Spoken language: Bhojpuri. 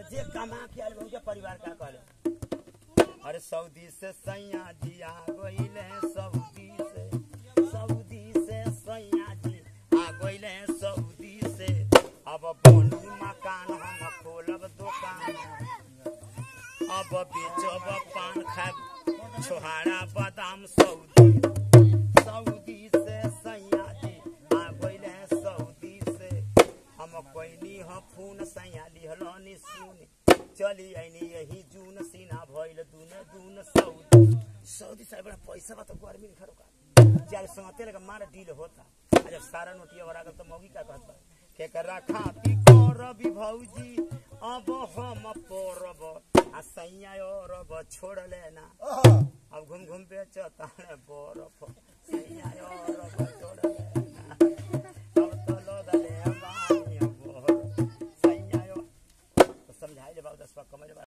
जे कमा के आयल उनके परिवार का कहले अरे सऊदी से सैया जी आ गइले सऊदी से सऊदी से सैया जी आ गइले सऊदी से अब बनू मकान हम खोलब दुकान अब बेचब पान खाब छोहारा बादाम सऊदी सऊदी से सैया जी आ गइले सऊदी से हम कोइनी ह फोन सैया लिहलनी सुन चली आइनी यही जून सीना भइल दून दून सऊदी सऊदी से बड़ा पैसा बा तो गर्मी खरो का जल संगते लगा मार डील होता आ जब सारा नोटिया भरा गल तो मौगी का कहत बा के करा खाती करबी भौजी अब हम परब आ सैया और छोड़ लेना अब घूम घूम बेचता है बरफ सैया और छोड़ लेना अब तो लोग ले बानी बरफ सैया तो समझाई ले बाबू दस पक्का